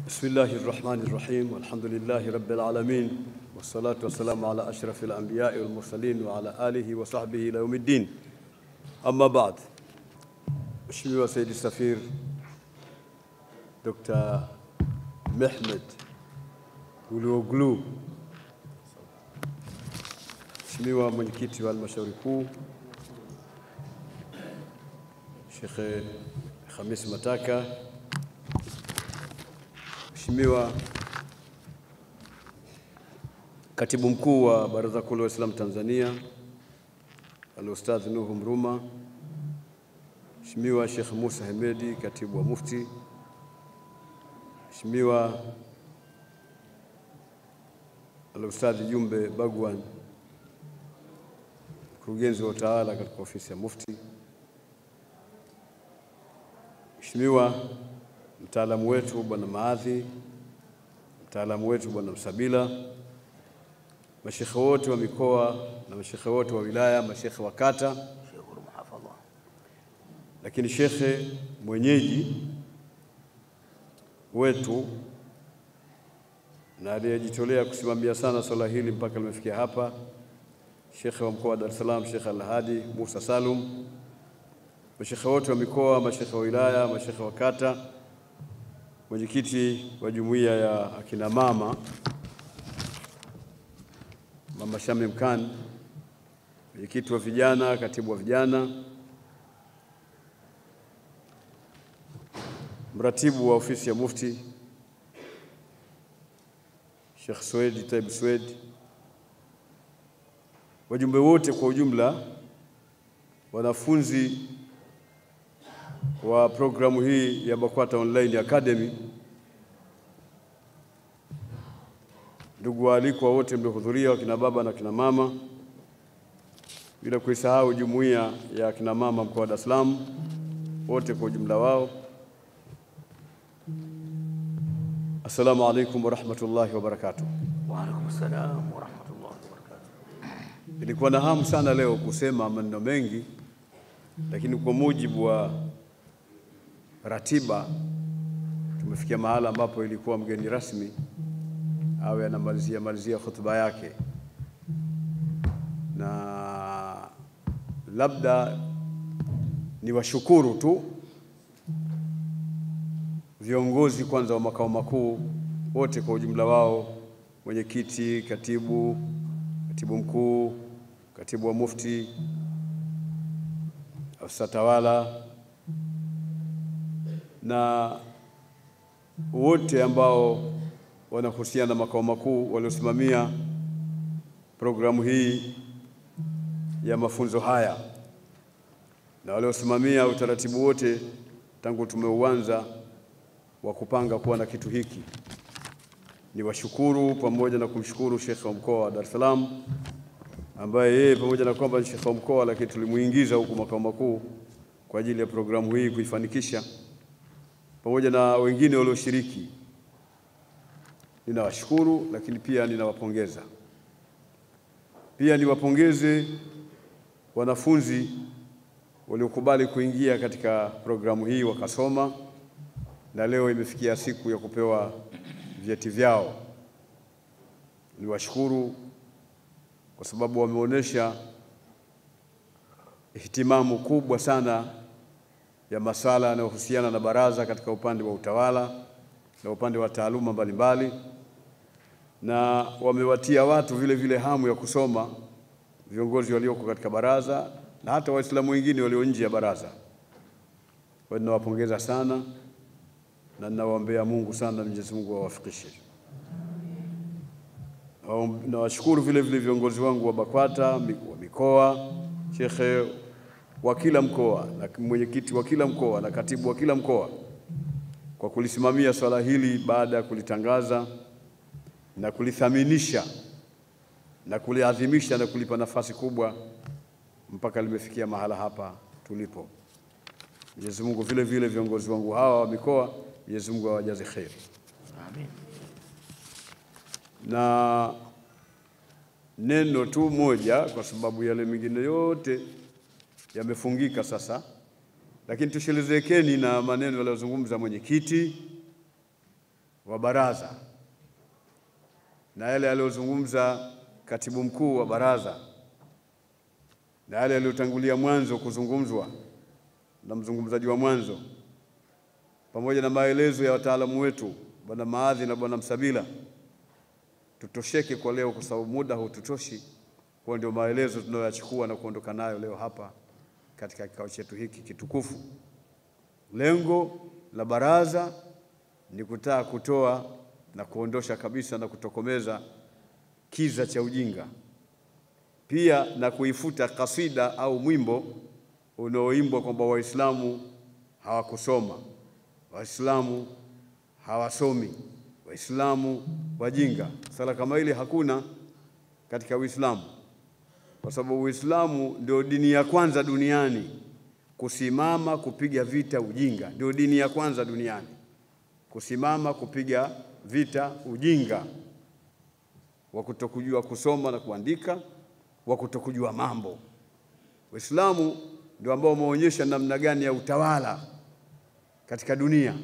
بسم الله الرحمن الرحيم والحمد لله رب العالمين والصلاة والسلام على أشرف الأنبياء والمرسلين وعلى آله وصحبه إلى يوم الدين أما بعد Mheshimiwa Saidi Safir Dr. Mehmed Guluoglu, Mheshimiwa mwenyekiti wa halmashauri kuu Shekhe Khamis Mataka, Mheshimiwa katibu mkuu wa Baraza Kuu la Waislamu Tanzania Al-Ustadh Nuhu Mruma, Mheshimiwa Sheikh Musa Hemedi, katibu wa Mufti, Mheshimiwa Al-Ustadh Jumbe Bagwan, mkurugenzi wa utawala katika ofisi ya Mufti, Mheshimiwa mtaalamu wetu Bwana Maadhi, mtaalamu wetu Bwana Msabila, mashekhe wote wa mikoa na mashekhe wote wa wilaya, mashekhe wa kata, lakini shekhe mwenyeji wetu na aliyejitolea kusimamia sana swala hili mpaka limefikia hapa, shekhe wa mkoa wa Dar es Salaam, Shekhe Alhadi Musa Salum, mashekhe wote wa mikoa, mashekhe wa wilaya, mashekhe wa kata, mwenyekiti wa jumuiya ya akina mama Mama Shamim Khan, mwenyekiti wa vijana, katibu wa vijana, mratibu wa ofisi ya Mufti Sheikh Swedi Taib Swedi, wajumbe wote kwa ujumla, wanafunzi wa programu hii ya BAKWATA Online Academy, ndugu waalikwa wote mliohudhuria, wakina baba na kina mama, bila kuisahau jumuiya ya kina mama mkoa wa Dar es Salaam wote kwa ujumla wao. Assalamu alaikum warahmatullahi wabarakatuh. Wa alaikum salam wa rahmatullahi wa barakatuh. Nilikuwa na hamu sana leo kusema maneno mengi, lakini kwa mujibu wa ratiba tumefikia mahala ambapo ilikuwa mgeni rasmi awe anamalizia malizia hotuba yake, na labda ni washukuru tu viongozi kwanza wa makao makuu wote kwa ujumla wao, mwenyekiti, katibu, katibu mkuu, katibu wa Mufti, afisa tawala na wote ambao wanahusiana na makao makuu waliosimamia programu hii ya mafunzo haya na waliosimamia utaratibu wote tangu tumeuanza wa kupanga kuwa na kitu hiki. Ni washukuru pamoja na kumshukuru Sheikh wa mkoa wa Dar es Salaam ambaye yeye pamoja na kwamba ni Sheikh wa mkoa, lakini tulimuingiza huku makao makuu kwa ajili ya programu hii kuifanikisha, pamoja na wengine walioshiriki. Ninawashukuru, lakini pia ninawapongeza. Pia niwapongeze wanafunzi waliokubali kuingia katika programu hii wakasoma na leo imefikia siku ya kupewa vyeti vyao. Niwashukuru kwa sababu wameonyesha ihtimamu kubwa sana ya masala yanayohusiana na baraza katika upande wa utawala na upande wa taaluma mbalimbali, na wamewatia watu vile vile hamu ya kusoma, viongozi walioko katika baraza na hata Waislamu wengine walio nje ya baraza. Kwa hiyo ninawapongeza sana na ninawaombea Mungu sana, Mwenyezi Mungu awafikishe. Nawashukuru vile vile viongozi wangu wa BAKWATA wa mikoa, shekhe wa kila mkoa na mwenyekiti wa kila mkoa na katibu wa kila mkoa kwa kulisimamia swala hili baada ya kulitangaza na kulithaminisha na kuliadhimisha na kulipa nafasi kubwa mpaka limefikia mahala hapa tulipo. Mwenyezi Mungu vile vile viongozi wangu hawa wa mikoa Mwenyezi Mungu awajaze kheri. Amin. Na neno tu moja, kwa sababu yale mengine yote yamefungika sasa, lakini tushelezekeni na maneno yaliyozungumza mwenyekiti wa baraza na yale aliyozungumza katibu mkuu wa baraza na yale yaliyotangulia mwanzo kuzungumzwa na mzungumzaji wa mwanzo pamoja na maelezo ya wataalamu wetu bwana Maadhi na bwana Msabila, tutosheke kwa leo, kwa sababu muda haututoshi. Kwa ndio maelezo tunayoyachukua na kuondoka nayo leo hapa katika kikao chetu hiki kitukufu. Lengo la baraza ni kutaka kutoa na kuondosha kabisa na kutokomeza kiza cha ujinga, pia na kuifuta kasida au mwimbo unaoimbwa kwamba Waislamu hawakusoma, Waislamu hawasomi, Waislamu wajinga. Sala kama ile hakuna katika Uislamu, kwa sababu Uislamu ndio dini ya kwanza duniani kusimama kupiga vita ujinga. Ndio dini ya kwanza duniani kusimama kupiga vita ujinga wa kutokujua kusoma na kuandika, wa kutokujua mambo. Uislamu ndio ambao umeonyesha namna gani ya utawala katika dunia.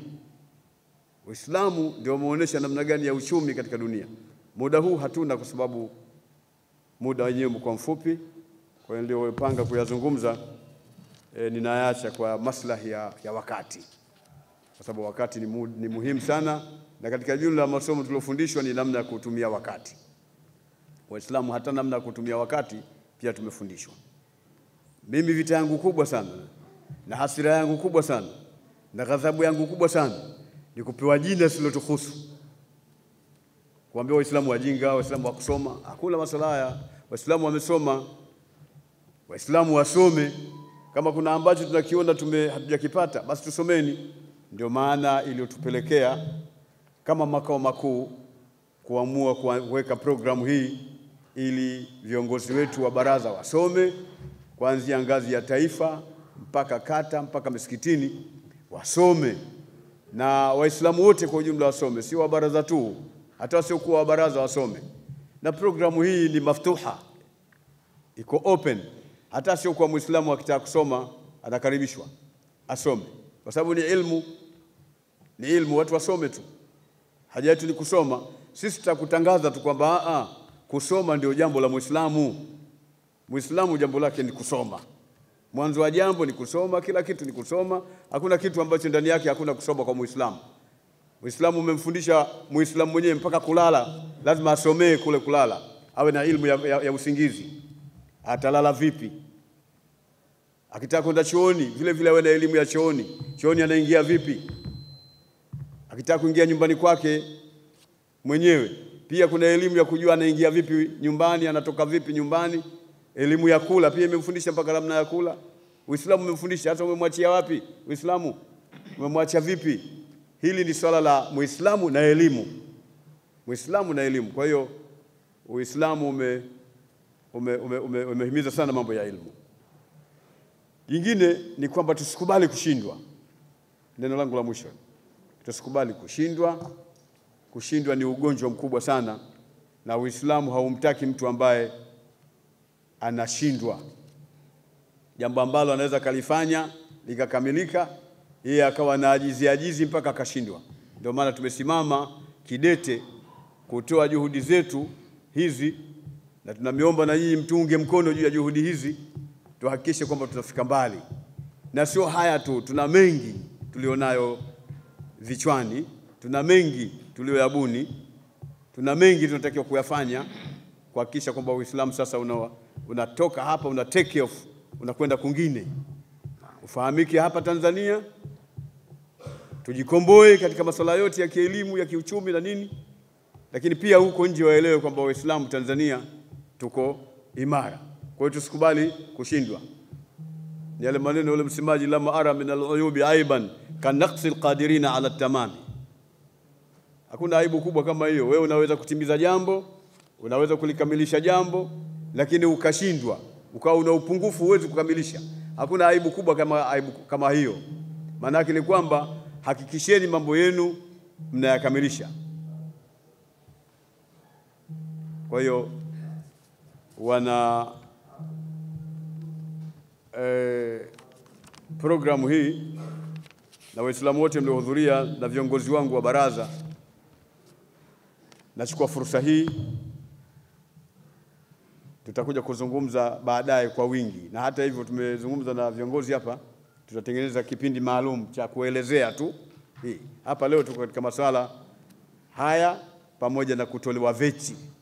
Uislamu ndio umeonyesha namna gani ya uchumi katika dunia. Muda huu hatuna, kwa sababu muda wenyewe umekuwa mfupi, kwa hiyo niliyopanga kuyazungumza e, ninayaacha kwa maslahi ya, ya wakati, kwa sababu wakati ni, mu, ni muhimu sana, na katika jumla ya masomo tuliofundishwa ni namna ya kutumia wakati. Waislamu hata namna ya kutumia wakati pia tumefundishwa. Mimi vita yangu kubwa sana na hasira yangu kubwa sana na ghadhabu yangu kubwa sana ni kupewa jina lisilotuhusu, kuambia Waislamu wajinga, Waislamu wa kusoma. Hakuna masuala haya. Waislamu wamesoma, Waislamu wasome. Kama kuna ambacho tunakiona tume hatujakipata basi tusomeni. Ndio maana iliyotupelekea kama makao makuu kuamua kuweka programu hii ili viongozi wetu wa baraza wasome kuanzia ngazi ya taifa mpaka kata mpaka misikitini wasome, na Waislamu wote kwa ujumla wasome, sio wa baraza tu, hata wasiokuwa wa baraza wasome. Na programu hii ni maftuha, iko open, hata asiokuwa Muislamu akitaka kusoma anakaribishwa asome, kwa sababu ni ilmu, ni ilmu, watu wasome tu. Haja yetu ni kusoma. Sisi tutakutangaza tu kwamba a kusoma ndio jambo la Muislamu. Muislamu jambo lake ni kusoma. Mwanzo wa jambo ni kusoma, kila kitu ni kusoma. Hakuna kitu ambacho ndani yake hakuna kusoma kwa Muislamu. Muislamu umemfundisha Muislamu mwenyewe mpaka kulala, lazima asomee kule kulala, awe na ilmu ya, ya, ya usingizi. Atalala vipi? Akitaka kwenda chooni, vile vile awe na elimu ya chooni. Chooni anaingia vipi? Akitaka kuingia nyumbani kwake mwenyewe, pia kuna elimu ya kujua anaingia vipi nyumbani, anatoka vipi nyumbani. Elimu ya kula pia imemfundisha mpaka namna ya kula. Uislamu umemfundisha. Hata umemwachia wapi Uislamu? Umemwachia vipi? Hili ni swala la Muislamu na elimu, Muislamu na elimu. Kwa hiyo Uislamu ume umehimiza ume, ume, ume sana mambo ya elimu. Jingine ni kwamba tusikubali kushindwa. Neno langu la mwisho, tusikubali kushindwa. Kushindwa ni ugonjwa mkubwa sana, na Uislamu haumtaki mtu ambaye anashindwa jambo ambalo anaweza kalifanya likakamilika, yeye akawa na ajizi ajizi mpaka akashindwa. Ndio maana tumesimama kidete kutoa juhudi zetu hizi, na tunamiomba na nyinyi mtuunge mkono juu ya juhudi hizi, tuhakikishe kwamba tutafika mbali, na sio haya tu, tuna mengi tulionayo vichwani, tuna mengi tulioyabuni, tuna mengi tunatakiwa kuyafanya kuhakikisha kwamba Uislamu sasa una, unatoka hapa una take off unakwenda kwingine, ufahamike hapa Tanzania, tujikomboe katika masuala yote ya kielimu ya kiuchumi na nini, lakini pia huko nje waelewe kwamba Waislamu Tanzania tuko imara. Kwa hiyo tusikubali kushindwa. Ni yale maneno yule msemaji, lama ara min al-uyubi aiban kanaqsi alqadirina ala tamami. Hakuna aibu kubwa kama hiyo. Wewe unaweza kutimiza jambo, unaweza kulikamilisha jambo, lakini ukashindwa, ukawa una upungufu, huwezi kukamilisha. Hakuna aibu kubwa kama, aibu kama hiyo. Maana yake ni kwamba hakikisheni mambo yenu mnayakamilisha. Kwa hiyo wana eh, programu hii na Waislamu wote mliohudhuria na viongozi wangu wa baraza Nachukua fursa hii, tutakuja kuzungumza baadaye kwa wingi, na hata hivyo tumezungumza na viongozi hapa, tutatengeneza kipindi maalum cha kuelezea tu hii. Hapa leo tuko katika masuala haya pamoja na kutolewa veti